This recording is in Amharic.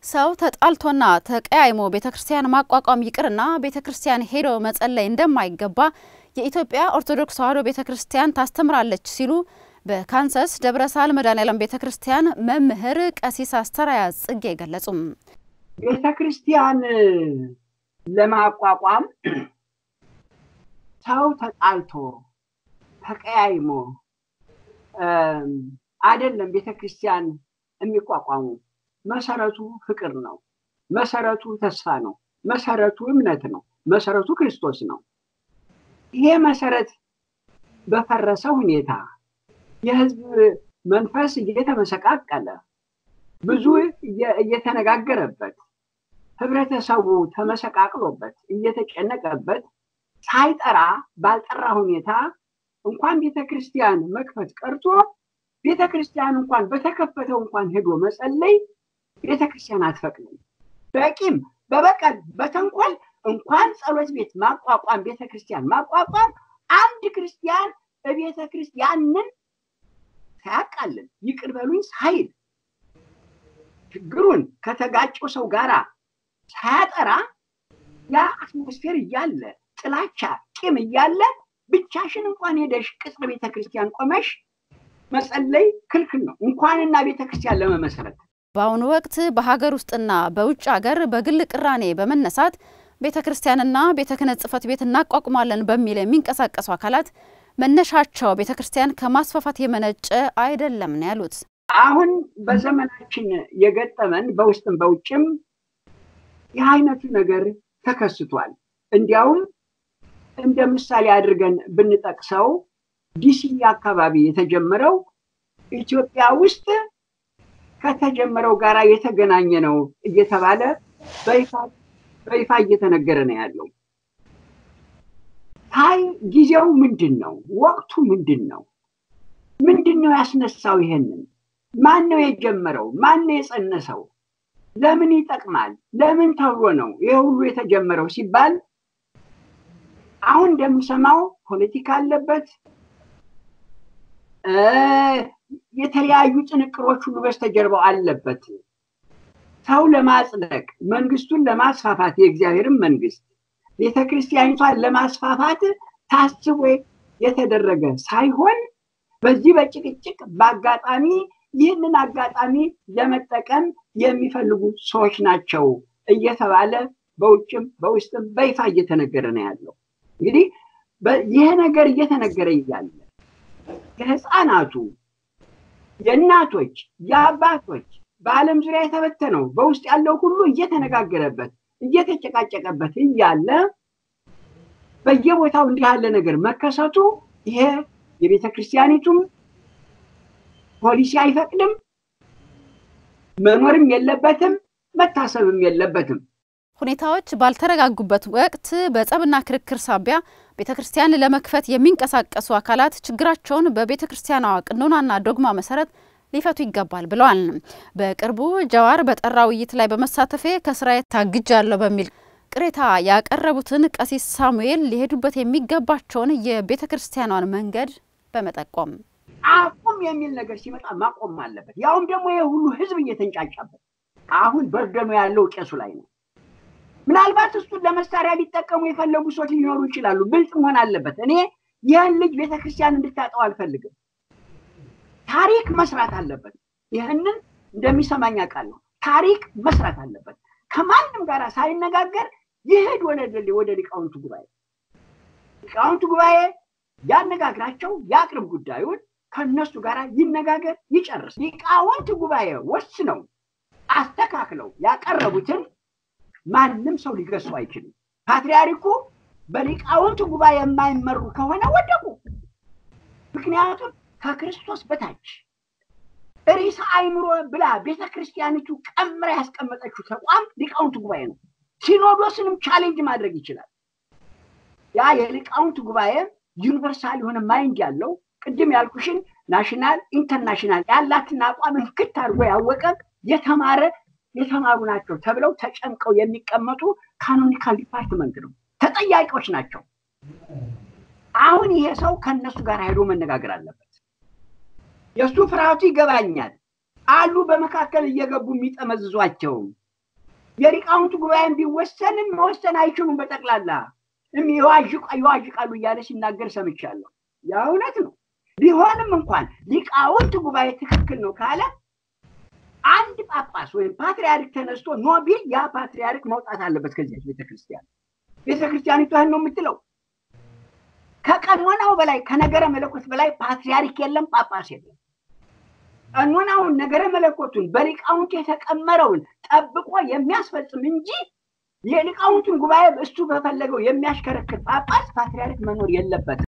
ሰው ተጣልቶና ተቀያይሞ ቤተ ክርስቲያን ማቋቋም ይቅርና ቤተ ክርስቲያን ሄዶ መጸለይ እንደማይገባ የኢትዮጵያ ኦርቶዶክስ ተዋሕዶ ቤተ ክርስቲያን ታስተምራለች ሲሉ በካንሰስ ደብረ ሳህል መድኃኔዓለም ቤተ ክርስቲያን መምህር ቀሲስ አስተራያ ጽጌ ገለጹም። ቤተ ክርስቲያን ለማቋቋም ሰው ተጣልቶ ተቀያይሞ አይደለም ቤተ ክርስቲያን የሚቋቋሙ። መሰረቱ ፍቅር ነው። መሰረቱ ተስፋ ነው። መሰረቱ እምነት ነው። መሰረቱ ክርስቶስ ነው። ይሄ መሰረት በፈረሰ ሁኔታ የህዝብ መንፈስ እየተመሰቃቀለ ብዙ እየተነጋገረበት ህብረተሰቡ ተመሰቃቅሎበት እየተጨነቀበት ሳይጠራ ባልጠራ ሁኔታ እንኳን ቤተ ክርስቲያን መክፈት ቀርቶ ቤተ ክርስቲያን እንኳን በተከፈተው እንኳን ሄዶ መጸለይ ቤተ ክርስቲያን አትፈቅድም። በቂም በበቀል በተንኮል እንኳን ጸሎት ቤት ማቋቋም ቤተ ክርስቲያን ማቋቋም አንድ ክርስቲያን በቤተ ክርስቲያንን ሳያቃልን ይቅር በሉኝ ሳይል ችግሩን ከተጋጨው ሰው ጋራ ሳያጠራ ያ አትሞስፌር እያለ ጥላቻ፣ ቂም እያለ ብቻሽን እንኳን ሄደሽ ቅጽር ቤተ ክርስቲያን ቆመሽ መጸለይ ክልክል ነው፣ እንኳንና ቤተ ክርስቲያን ለመመሰረት። በአሁኑ ወቅት በሀገር ውስጥና በውጭ ሀገር በግል ቅራኔ በመነሳት ቤተ ክርስቲያንና ቤተ ክህነት ጽሕፈት ቤት እናቋቁማለን በሚል የሚንቀሳቀሱ አካላት መነሻቸው ቤተ ክርስቲያን ከማስፋፋት የመነጨ አይደለም ነው ያሉት። አሁን በዘመናችን የገጠመን በውስጥም በውጭም ይህ አይነቱ ነገር ተከስቷል። እንዲያውም እንደ ምሳሌ አድርገን ብንጠቅሰው ዲሲ አካባቢ የተጀመረው ኢትዮጵያ ውስጥ ከተጀመረው ጋራ የተገናኘ ነው እየተባለ በይፋ እየተነገረ ነው ያለው። ታይ ጊዜው ምንድን ነው? ወቅቱ ምንድን ነው? ምንድን ነው ያስነሳው? ይሄንን ማን ነው የጀመረው? ማን ነው የጸነሰው? ለምን ይጠቅማል? ለምን ተብሎ ነው ይሄ ሁሉ የተጀመረው ሲባል አሁን እንደምሰማው ፖለቲካ አለበት፣ የተለያዩ ጥንቅሮች ሁሉ በስተጀርባው አለበት። ሰው ለማጽደቅ መንግስቱን ለማስፋፋት የእግዚአብሔርን መንግስት ቤተ ክርስቲያኒቷን ለማስፋፋት ታስቦ የተደረገ ሳይሆን በዚህ በጭቅጭቅ በአጋጣሚ ይህንን አጋጣሚ ለመጠቀም የሚፈልጉ ሰዎች ናቸው እየተባለ በውጭም በውስጥም በይፋ እየተነገረ ነው ያለው። እንግዲህ ይህ ነገር እየተነገረ እያለ የህፃናቱ፣ የእናቶች፣ የአባቶች በዓለም ዙሪያ የተበተነው በውስጥ ያለው ሁሉ እየተነጋገረበት እየተጨቃጨቀበት እያለ በየቦታው እንዲህ ያለ ነገር መከሰቱ ይሄ የቤተ ክርስቲያኒቱም ፖሊሲ አይፈቅድም፣ መኖርም የለበትም፣ መታሰብም የለበትም። ሁኔታዎች ባልተረጋጉበት ወቅት በጸብና ክርክር ሳቢያ ቤተ ክርስቲያን ለመክፈት የሚንቀሳቀሱ አካላት ችግራቸውን በቤተ ክርስቲያኗ ቅኖናና ዶግማ መሰረት ሊፈቱ ይገባል ብለዋል። በቅርቡ ጀዋር በጠራ ውይይት ላይ በመሳተፌ ከስራዬ ታግጃለሁ በሚል ቅሬታ ያቀረቡትን ቀሲስ ሳሙኤል ሊሄዱበት የሚገባቸውን የቤተ ክርስቲያኗን መንገድ በመጠቆም አቁም የሚል ነገር ሲመጣ ማቆም አለበት። ያውም ደግሞ ይህ ሁሉ ህዝብ እየተንጫጫበት አሁን በርደኑ ያለው ቄሱ ላይ ነው። ምናልባት እሱን ለመሳሪያ ሊጠቀሙ የፈለጉ ሰዎች ሊኖሩ ይችላሉ። ብልጥ መሆን አለበት። እኔ ይህን ልጅ ቤተክርስቲያን እንድታጠው አልፈልግም። ታሪክ መስራት አለበት። ይህንን እንደሚሰማኝ አውቃለሁ። ታሪክ መስራት አለበት። ከማንም ጋር ሳይነጋገር ይሄድ ወደ ወደ ሊቃውንቱ ጉባኤ ሊቃውንቱ ጉባኤ ያነጋግራቸው፣ ያቅርብ ጉዳዩን ከነሱ ጋር ይነጋገር፣ ይጨርስ። ሊቃውንት ጉባኤ ወስነው አስተካክለው ያቀረቡትን ማንም ሰው ሊገሱ አይችልም። ፓትርያርኩ በሊቃውንት ጉባኤ የማይመሩ ከሆነ ወደቁ። ምክንያቱም ከክርስቶስ በታች ርዕሰ አእምሮ ብላ ቤተ ክርስቲያኒቱ ቀምራ ያስቀመጠችው ተቋም ሊቃውንት ጉባኤ ነው። ሲኖዶስንም ቻሌንጅ ማድረግ ይችላል። ያ የሊቃውንት ጉባኤ ዩኒቨርሳል የሆነ ማይንድ ያለው ቅድም ያልኩሽን ናሽናል ኢንተርናሽናል ያላትን አቋም ፍክት አድርጎ ያወቀ የተማረ የተማሩ ናቸው ተብለው ተጨምቀው የሚቀመጡ ካኖኒካል ዲፓርትመንት ነው። ተጠያቂዎች ናቸው። አሁን ይሄ ሰው ከእነሱ ጋር ሄዶ መነጋገር አለበት። የእሱ ፍርሃቱ ይገባኛል። አሉ በመካከል እየገቡ የሚጠመዝዟቸው የሊቃውንቱ ጉባኤን ቢወሰንም መወሰን አይችሉም። በጠቅላላ ይዋዥቃሉ እያለ ሲናገር ሰምቻለሁ። ያ እውነት ነው። ቢሆንም እንኳን ሊቃውንት ጉባኤ ትክክል ነው ካለ አንድ ጳጳስ ወይም ፓትሪያርክ ተነስቶ ኖ ቢል ያ ፓትሪያርክ መውጣት አለበት ከዚያች ቤተክርስቲያን። ቤተክርስቲያኒቱ ይህን ነው የምትለው። ከቀኖናው በላይ ከነገረ መለኮት በላይ ፓትሪያርክ የለም፣ ጳጳስ የለም። ቀኖናውን ነገረ መለኮቱን በሊቃውንቱ የተቀመረውን ጠብቆ የሚያስፈጽም እንጂ የሊቃውንቱን ጉባኤ እሱ በፈለገው የሚያሽከረክር ጳጳስ ፓትሪያርክ መኖር የለበትም።